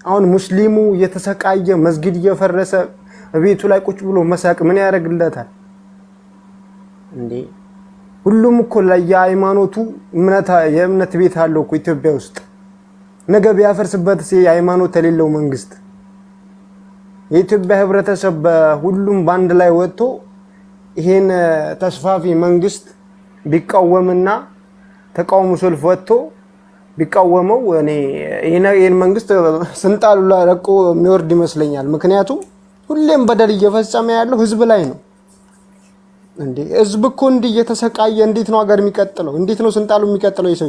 አሁን ሙስሊሙ እየተሰቃየ መስጊድ እየፈረሰ ቤቱ ላይ ቁጭ ብሎ መሳቅ ምን ያደርግለታል እንዴ? ሁሉም እኮ ለየሃይማኖቱ የእምነት ቤት አለው እኮ ኢትዮጵያ ውስጥ። ነገ ቢያፈርስበት የሃይማኖት የሌለው መንግስት የኢትዮጵያ ህብረተሰብ በሁሉም በአንድ ላይ ወጥቶ ይሄን ተስፋፊ መንግስት ቢቃወምና ተቃውሞ ሰልፍ ወጥቶ ቢቃወመው እኔ ይህን መንግስት ስልጣኑ ለቆ የሚወርድ ይመስለኛል። ምክንያቱም ሁሌም በደል እየፈጸመ ያለው ህዝብ ላይ ነው። እንዴ ህዝብ እኮ እንዲህ እየተሰቃየ እንዴት ነው ሀገር የሚቀጥለው? እንዴት ነው ስልጣኑ የሚቀጥለው? የሰው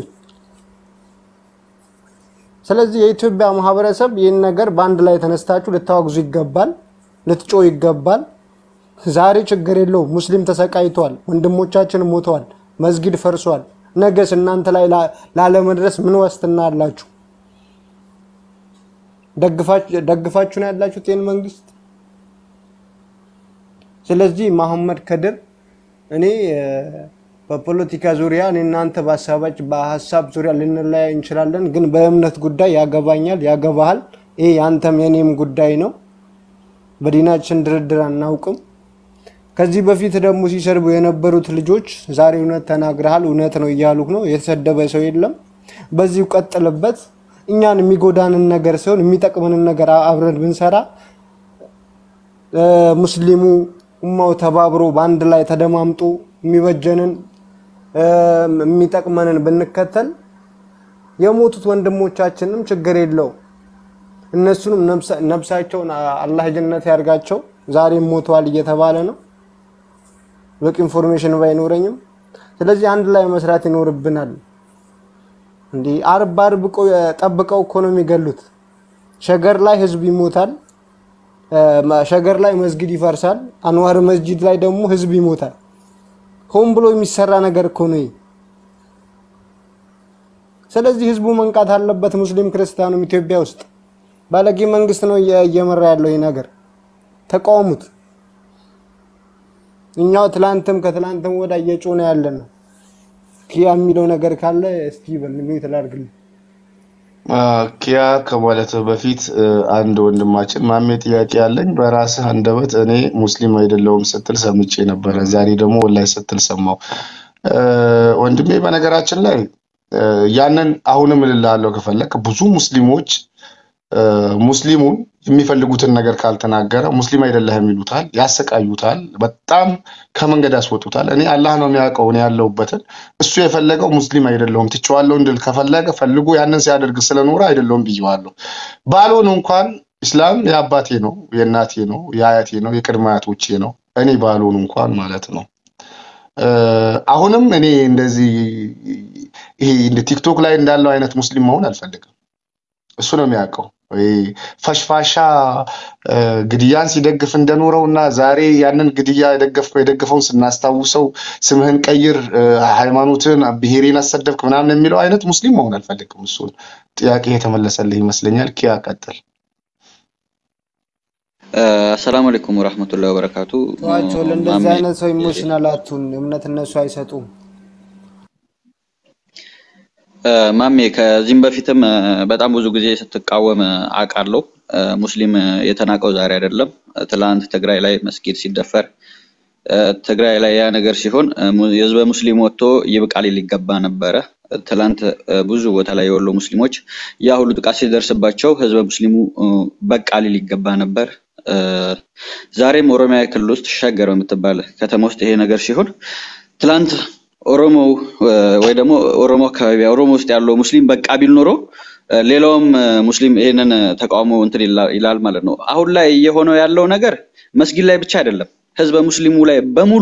ስለዚህ የኢትዮጵያ ማህበረሰብ ይህን ነገር በአንድ ላይ ተነስታችሁ ልታወግዙ ይገባል፣ ልትጮ ይገባል። ዛሬ ችግር የለውም። ሙስሊም ተሰቃይቷል፣ ወንድሞቻችን ሞተዋል፣ መስጊድ ፈርሷል። ነገስ እናንተ ላይ ላለመድረስ ምን ዋስትና አላችሁ? ደግፋችሁ ነው ያላችሁት ይህን መንግስት። ስለዚህ መሐመድ ከድር እኔ በፖለቲካ ዙሪያ እኔ እናንተ በሀሳባች በሀሳብ ዙሪያ ልንለያይ እንችላለን፣ ግን በእምነት ጉዳይ ያገባኛል፣ ያገባሃል። ይህ የአንተም የኔም ጉዳይ ነው። በዲናችን ድርድር አናውቅም። ከዚህ በፊት ደግሞ ሲሰርቡ የነበሩት ልጆች ዛሬ እውነት ተናግረሃል፣ እውነት ነው እያሉህ ነው። የተሰደበ ሰው የለም። በዚሁ ቀጥልበት። እኛን የሚጎዳንን ነገር ሲሆን የሚጠቅመንን ነገር አብረን ብንሰራ ሙስሊሙ ኡማው ተባብሮ በአንድ ላይ ተደማምጦ የሚበጀንን የሚጠቅመንን ብንከተል የሞቱት ወንድሞቻችንም ችግር የለው። እነሱንም ነብሳቸውን አላህ ጀነት ያርጋቸው። ዛሬም ሞተዋል እየተባለ ነው። በቂ ኢንፎርሜሽን ባይኖረኝም፣ ስለዚህ አንድ ላይ መስራት ይኖርብናል። እንዲህ አርብ አርብ ጠብቀው እኮ ነው የሚገሉት። ሸገር ላይ ህዝብ ይሞታል። ሸገር ላይ መስጊድ ይፈርሳል። አንዋር መስጂድ ላይ ደግሞ ህዝብ ይሞታል። ሆን ብሎ የሚሰራ ነገር እኮ ነው። ስለዚህ ህዝቡ መንቃት አለበት። ሙስሊም ክርስቲያኑም ኢትዮጵያ ውስጥ ባለጌ መንግስት ነው እየመራ ያለው ይህ ነገር። ተቃውሙት። እኛው ትላንትም ከትላንትም ወዳ እየጮነ ያለ ነው። ኪያ የሚለው ነገር ካለ እስቲ በል ሚዩት ላድርግልህ። ኪያ ከማለት በፊት አንድ ወንድማችን ማሜ ጥያቄ ያለኝ በራስህ አንደበት እኔ ሙስሊም አይደለሁም ስትል ሰምቼ ነበረ። ዛሬ ደግሞ ወላሂ ስትል ሰማው። ወንድሜ በነገራችን ላይ ያንን አሁንም እልልሃለሁ ከፈለክ ብዙ ሙስሊሞች ሙስሊሙን የሚፈልጉትን ነገር ካልተናገረ ሙስሊም አይደለህም ይሉታል፣ ያሰቃዩታል፣ በጣም ከመንገድ ያስወጡታል። እኔ አላህ ነው የሚያውቀው እኔ ያለሁበትን። እሱ የፈለገው ሙስሊም አይደለሁም ትቼዋለሁ እንድል ከፈለገ ፈልጎ ያንን ሲያደርግ ስለኖረ አይደለሁም ብዬዋለሁ። ባልሆን እንኳን ኢስላም የአባቴ ነው፣ የእናቴ ነው፣ የአያቴ ነው፣ የቅድመ አያቶቼ ነው። እኔ ባልሆን እንኳን ማለት ነው። አሁንም እኔ እንደዚህ ይሄ እንደ ቲክቶክ ላይ እንዳለው አይነት ሙስሊም መሆን አልፈልግም። እሱ ነው የሚያውቀው። ፈሽፋሻ ግድያን ሲደግፍ እንደኖረው እና ዛሬ ያንን ግድያ የደገፍከው የደገፈውን ስናስታውሰው ስምህን ቀይር፣ ሃይማኖትን፣ ብሔሬን አሰደብክ ምናምን የሚለው አይነት ሙስሊም መሆን አልፈልግም። እሱን ጥያቄ የተመለሰልህ ይመስለኛል። ኪያ ቀጥል። አሰላሙ አለይኩም ወራህመቱላሂ ወበረካቱ። ተዋቸው። ለእንደዚህ አይነት ሰው ኢሞሽናል አቱን እምነት እነሱ አይሰጡም። ማሜ ከዚህም በፊትም በጣም ብዙ ጊዜ ስትቃወም አውቃለሁ። ሙስሊም የተናቀው ዛሬ አይደለም። ትላንት ትግራይ ላይ መስጊድ ሲደፈር ትግራይ ላይ ያ ነገር ሲሆን የህዝበ ሙስሊም ወጥቶ ይብቃል ሊገባ ነበረ። ትላንት ብዙ ቦታ ላይ የወሎ ሙስሊሞች ያ ሁሉ ጥቃት ሲደርስባቸው ህዝበ ሙስሊሙ በቃ ሊል ይገባ ነበር። ዛሬም ኦሮሚያ ክልል ውስጥ ሸገር በምትባል ከተማ ውስጥ ይሄ ነገር ሲሆን ትላንት ኦሮሞ ወይ ደግሞ ኦሮሞ አካባቢ ኦሮሞ ውስጥ ያለው ሙስሊም በቃ ቢል ኖሮ ሌላውም ሙስሊም ይሄንን ተቃውሞ እንትን ይላል ማለት ነው። አሁን ላይ እየሆነው ያለው ነገር መስጊድ ላይ ብቻ አይደለም፣ ህዝበ ሙስሊሙ ላይ በሙሉ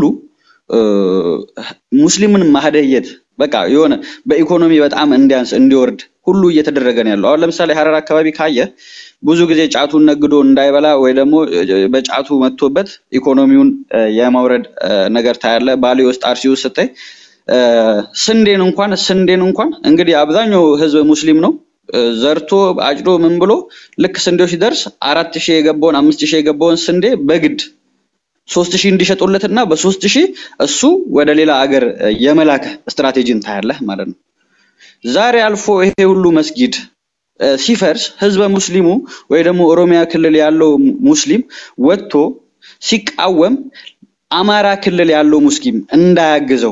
ሙስሊምን ማህደየት በቃ የሆነ በኢኮኖሚ በጣም እንዲያንስ እንዲወርድ ሁሉ እየተደረገ ነው ያለው። አሁን ለምሳሌ ሀረር አካባቢ ካየ ብዙ ጊዜ ጫቱን ነግዶ እንዳይበላ ወይ ደግሞ በጫቱ መጥቶበት ኢኮኖሚውን የማውረድ ነገር ታያለ። ባሌ ውስጥ አርሲ ውስጥ ስታይ ስንዴን እንኳን ስንዴን እንኳን እንግዲህ አብዛኛው ህዝብ ሙስሊም ነው ዘርቶ አጭዶ ምን ብሎ ልክ ስንዴው ሲደርስ አራት ሺህ የገባውን አምስት ሺህ የገባውን ስንዴ በግድ ሶስት ሺህ እንዲሸጡለትና በሶስት ሺህ እሱ ወደ ሌላ አገር የመላክ ስትራቴጂን ታያለህ ማለት ነው። ዛሬ አልፎ ይሄ ሁሉ መስጊድ እ፣ ሲፈርስ ህዝበ ሙስሊሙ ወይ ደግሞ ኦሮሚያ ክልል ያለው ሙስሊም ወጥቶ ሲቃወም አማራ ክልል ያለው ሙስሊም እንዳያግዘው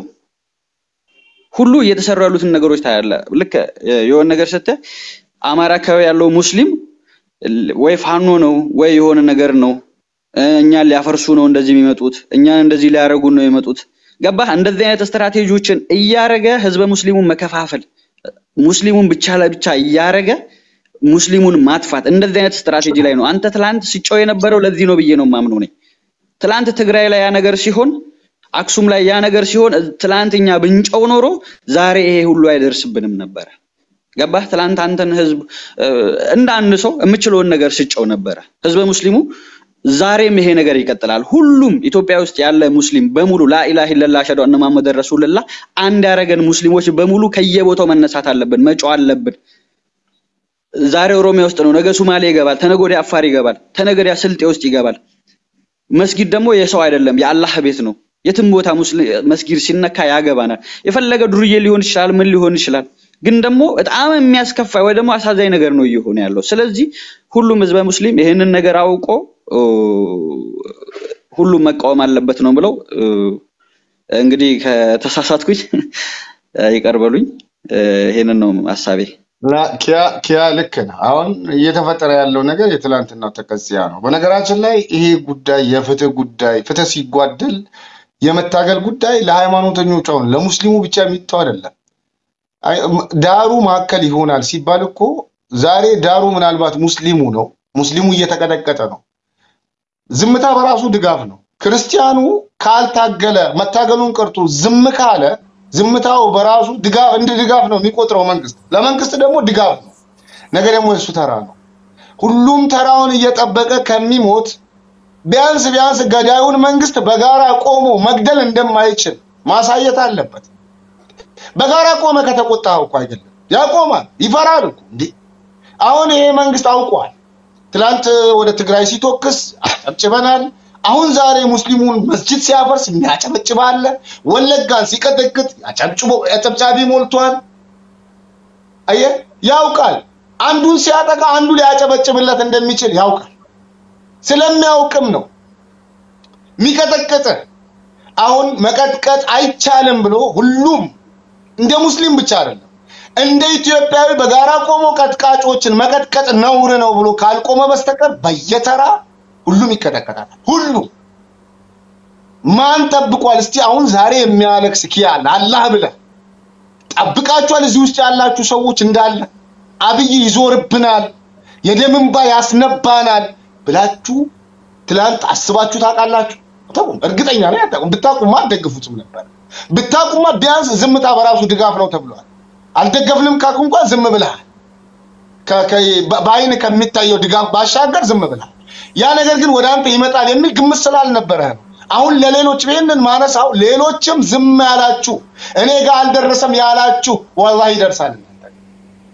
ሁሉ እየተሰሩ ያሉትን ነገሮች ታያለ። ልክ እ፣ የሆነ ነገር ስትህ አማራ አካባቢ ያለው ሙስሊም ል- ወይ ፋኖ ነው ወይ የሆነ ነገር ነው እ፣ እኛን ሊያፈርሱ ነው እንደዚህ የሚመጡት፣ እኛን እንደዚህ ሊያደርጉ ነው የመጡት። ገባህ? እንደዚህ አይነት ስትራቴጂዎችን እያረገ ህዝበ ሙስሊሙን መከፋፈል፣ ሙስሊሙን ብቻ ለብቻ እያረገ ሙስሊሙን ማጥፋት፣ እንደዚህ አይነት ስትራቴጂ ላይ ነው። አንተ ትላንት ሲጮህ የነበረው ለዚህ ነው ብዬ ነው የማምነው እኔ። ትላንት ትግራይ ላይ ያ ነገር ሲሆን አክሱም ላይ ያ ነገር ሲሆን ትላንት እኛ ብንጨው ኖሮ ዛሬ ይሄ ሁሉ አይደርስብንም ነበረ። ገባህ? ትላንት አንተን ህዝብ እ፣ እንደ አንድ ሰው የምችለውን ነገር ስጨው ነበረ። ህዝበ ሙስሊሙ ዛሬም ይሄ ነገር ይቀጥላል። ሁሉም ኢትዮጵያ ውስጥ ያለ ሙስሊም በሙሉ ላኢላሃ ኢለላህ አሽሀዱ አነ መሐመድ ረሱልላህ አንድ ያደረገን ሙስሊሞች በሙሉ ከየቦታው መነሳት አለብን፣ መጮህ አለብን። ዛሬ ኦሮሚያ ውስጥ ነው፣ ነገ ሱማሌ ይገባል፣ ተነገ ወዲያ አፋር ይገባል፣ ተነገ ወዲያ ስልጤ ውስጥ ይገባል። መስጊድ ደግሞ የሰው አይደለም የአላህ ቤት ነው። የትም ቦታ ሙስሊ- መስጊድ ሲነካ ያገባናል። የፈለገ ዱርዬ ሊሆን ይችላል፣ ምን ሊሆን ይችላል። ግን ደግሞ በጣም የሚያስከፋ ወይ ደግሞ አሳዛኝ ነገር ነው እየሆነ ያለው። ስለዚህ ሁሉም ህዝበ ሙስሊም ይህንን ነገር አውቆ ኦ፣ ሁሉም መቃወም አለበት ነው ብለው እንግዲህ ከተሳሳትኩኝ ይቅር በሉኝ። ይሄንን ነው ሀሳቤ። ላ- ኪያ ኪያ ልክ ነህ። አሁን እየተፈጠረ ያለው ነገር የትላንትናው ተቀጽያ ነው። በነገራችን ላይ ይሄ ጉዳይ የፍትህ ጉዳይ ፍትህ ሲጓደል የመታገል ጉዳይ ለሃይማኖተኞች አሁን ለሙስሊሙ ብቻ የሚተው አይደለም። አይ፣ ም- ዳሩ ማዕከል ይሆናል ሲባል እኮ ዛሬ ዳሩ ምናልባት ሙስሊሙ ነው። ሙስሊሙ እየተቀጠቀጠ ነው። ዝምታ በራሱ ድጋፍ ነው። ክርስቲያኑ ካልታገለ መታገሉን ቀርቶ ዝም ካለ ዝምታው በራሱ ድጋፍ እንደ ድጋፍ ነው የሚቆጥረው መንግስት። ለመንግስት ደግሞ ድጋፍ ነው። ነገ ደግሞ የሱ ተራ ነው። ሁሉም ተራውን እየጠበቀ ከሚሞት ቢያንስ ቢያንስ ገዳዩን መንግስት በጋራ ቆሞ መግደል እንደማይችል ማሳየት አለበት። በጋራ ቆመ ከተቆጣው እኮ አይደለም ያቆማል። ይፈራል እኮ እንዴ! አሁን ይሄ መንግስት አውቋል። ትላንት ወደ ትግራይ ሲቶክስ አጨብጭበናል። አሁን ዛሬ ሙስሊሙን መስጂድ ሲያፈርስ የሚያጨበጭብ አለ። ወለጋን ሲቀጠቅጥ አጨብጭቦ አጨብጫቢ ሞልቷል። አየ ያውቃል። አንዱን ሲያጠቃ አንዱ ሊያጨበጭብለት እንደሚችል ያውቃል። ስለሚያውቅም ነው የሚቀጠቅጥ። አሁን መቀጥቀጥ አይቻልም ብሎ ሁሉም እንደ ሙስሊም ብቻ አይደለም እንደ ኢትዮጵያዊ በጋራ ቆሞ ቀጥቃጮችን መቀጥቀጥ ነውር ነው ብሎ ካልቆመ በስተቀር በየተራ ሁሉም ይቀጠቀጣል። ሁሉም ማን ጠብቋል? እስቲ አሁን ዛሬ የሚያለቅስ ኪያል አላህ ብለህ ጠብቃችኋል። እዚህ ውስጥ ያላችሁ ሰዎች እንዳለ አብይ ይዞርብናል፣ የደም እንባ ያስነባናል ብላችሁ ትላንት አስባችሁ ታውቃላችሁ? አታውቁም። እርግጠኛ ላይ አታውቁም። ብታውቁማ አትደግፉትም ነበር። ብታውቁማ ቢያንስ ዝምታ በራሱ ድጋፍ ነው ተብሏል። አልደገፍንም ካልኩ እንኳን ዝም ብለሃል። ከ- ከ- በ- በአይን ከሚታየው ድጋፍ ባሻገር ዝም ብለሃል። ያ ነገር ግን ወደ አንተ ይመጣል የሚል ግምት ስላልነበረህ ነው። አሁን ለሌሎች ይህንን ማነሳው ሌሎችም ዝም ያላችሁ እኔ ጋር አልደረሰም ያላችሁ ወላሂ ይደርሳል። እናንተ ጋር።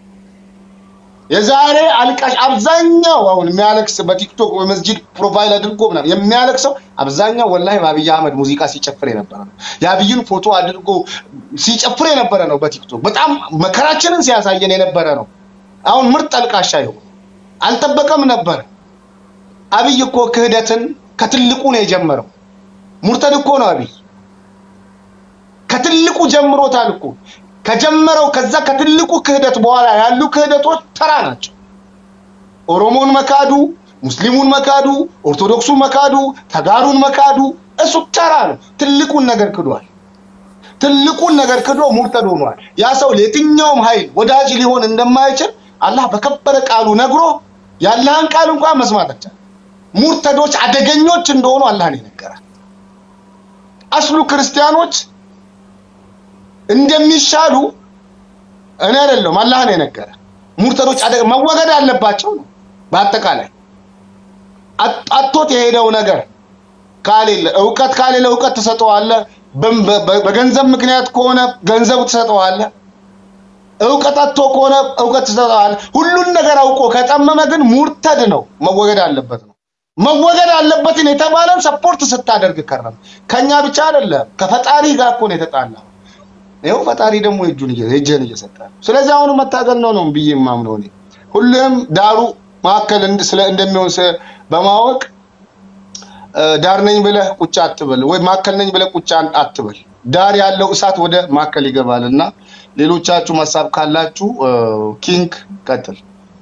የዛሬ አልቃሽ አብዛኛው አሁን የሚያለቅስ በቲክቶክ ወይ መስጂድ ፕሮፋይል አድርጎ ምናምን የሚያለቅሰው አብዛኛው ወላሂ በአብይ አህመድ ሙዚቃ ሲጨፍር የነበረ ነው። የአብይን ፎቶ አድርጎ ሲጨፍር የነበረ ነው። በቲክቶክ በጣም መከራችንን ሲያሳየን የነበረ ነው። አሁን ምርጥ አልቃሻ ይሆን አልጠበቀም ነበር። አብይ እኮ ክህደትን ከትልቁ ነው የጀመረው። ሙርተድ እኮ ነው አብይ ከትልቁ ጀምሮታል እኮ ከጀመረው ከዛ ከትልቁ ክህደት በኋላ ያሉ ክህደቶች ተራ ናቸው። ኦሮሞን መካዱ፣ ሙስሊሙን መካዱ፣ ኦርቶዶክሱን መካዱ፣ ተጋሩን መካዱ እሱ ተራ ነው። ትልቁን ነገር ክዷል። ትልቁን ነገር ክዶ ሙርተድ ሆኗል። ያ ሰው ለየትኛውም ኃይል ወዳጅ ሊሆን እንደማይችል አላህ በከበረ ቃሉ ነግሮ የአላህን ቃል እንኳን መስማት አልቻለም። ሙርተዶች አደገኞች እንደሆኑ አላህ ነው የነገረን። አስሉ ክርስቲያኖች እንደሚሻሉ እኔ አይደለም አላህ ነው የነገረ። ሙርተዶች አደገ መወገድ አለባቸው ነው። በአጠቃላይ አጥ- አጥቶት የሄደው ነገር ካሌለ እውቀት ካሌለ እውቀት ትሰጠዋለህ። በም- በ- በገንዘብ ምክንያት ከሆነ ገንዘብ ትሰጠዋለህ። እውቀት አጥቶ ከሆነ እውቀት ትሰጠዋለህ። ሁሉን ነገር አውቆ ከጠመመ ግን ሙርተድ ነው፣ መወገድ አለበት ነው። መወገድ አለበትን የተባለን ሰፖርት ስታደርግ ከረም ከኛ ብቻ አይደለም ከፈጣሪ ጋር እኮ ነው የተጣላው። ይኸው ፈጣሪ ደግሞ እጁን እየ- እጅህን እየሰጠ ነው። ስለዚህ አሁን መታገል ነው ነው ብዬ የማምነው እኔ ሁሉም ዳሩ መካከል እንድ- ስለ እንደሚሆን ስ- በማወቅ እ፣ ዳር ነኝ ብለህ ቁጭ አትበል፣ ወይ ማዕከል ነኝ ብለህ ቁጭ አን- አትበል። ዳር ያለው እሳት ወደ ማዕከል ይገባል እና ሌሎቻችሁ ሀሳብ ካላችሁ እ፣ ኪንግ ቀጥል።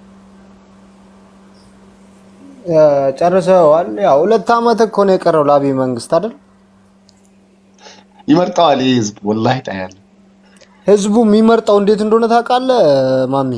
እ፣ ጨርሰዋል። ያው ሁለት ዓመት እኮ ነው የቀረው ለአብይ መንግስት አይደል? ይመርጠዋል ይህ ህዝብ ወላሂ ታያለ። ህዝቡ የሚመርጠው እንዴት እንደሆነ ታውቃለህ ማሚ?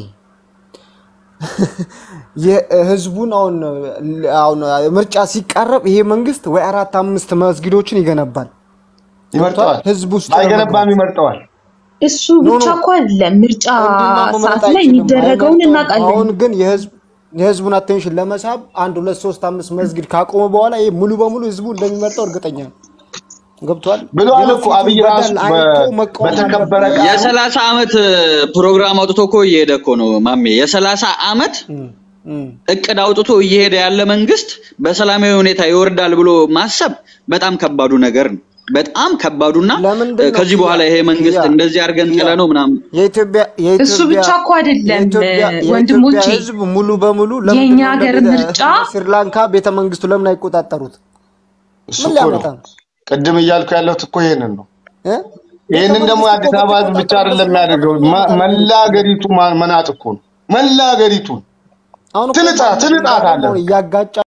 የህዝቡን አሁን አሁን ምርጫ ሲቃረብ ይሄ መንግስት ወይ አራት አምስት መስጊዶችን ይገነባል። ይመርጠዋል፣ ህዝብ ውስጥ ለመግባት ባይገነባም ይመርጠዋል። እሱ ኖ ብቻ ኖ እኮ አይደለም ምርጫ እንዲህማ መምረጥ ሰዓት ላይ አይችልም፣ የሚደረገውን አይመርጠውም። እናውቃለን። አሁን ግን የህዝብ የህዝቡን አቴንሽን ለመሳብ አንድ ሁለት ሶስት አምስት መስጊድ ካቆመ በኋላ ይሄ ሙሉ በሙሉ ህዝቡ እንደሚመርጠው እርግጠኛ ነው። ገብቷል ብለዋል እኮ አብይ የበፊቱን ራሱ በደል አይቶ በ- መቃወም በተከበረ አለበት። ቃሉ የሰላሳ ዓመት ፕሮግራም አውጥቶ እኮ እየሄደ እኮ ነው ማሜ። የሰላሳ ዓመት እም፣ እም። እቅድ አውጥቶ እየሄደ ያለ መንግስት በሰላማዊ ሁኔታ ይወርዳል ብሎ ማሰብ በጣም ከባዱ ነገር ነው። በጣም ከባዱና ለምንድን ነው ከዚህ ኪያ በኋላ ይሄ መንግስት ኪያ እንደዚህ አድርገን ኪያ ጥለ ነው ምናምን የኢትዮጵያ እሱ ብቻ የኢትዮጵያ እኮ አይደለም የኢትዮጵያ የኢትዮጵያ ወንድሞቼ፣ ህዝብ ሙሉ በሙሉ ለምንድን የእኛ ነው ሀገር እንደ ምርጫ ስሪላንካ ቤተ መንግስቱ ለምን አይቆጣጠሩት? እሱ ምን እኮ ነው ሊያመጣ ነው? ቅድም እያልኩ ያለሁት እኮ ይሄንን ነው። እ? ቤተ ይህንን ደግሞ መንግስት እኮ የአዲስ አበባ ህዝብ ብቻ በተቆጣጠረበት አይደለም የሚያደርገው፣ ስሪላንካ ማ- ምን መላ ያመጣል? ሀገሪቱ ማ- መናጥ እኮ ነው። መላ ሀገሪቱን አሁን እኮ ትንጣ ማንም ትንጣት አለ አሁን እያጋጫ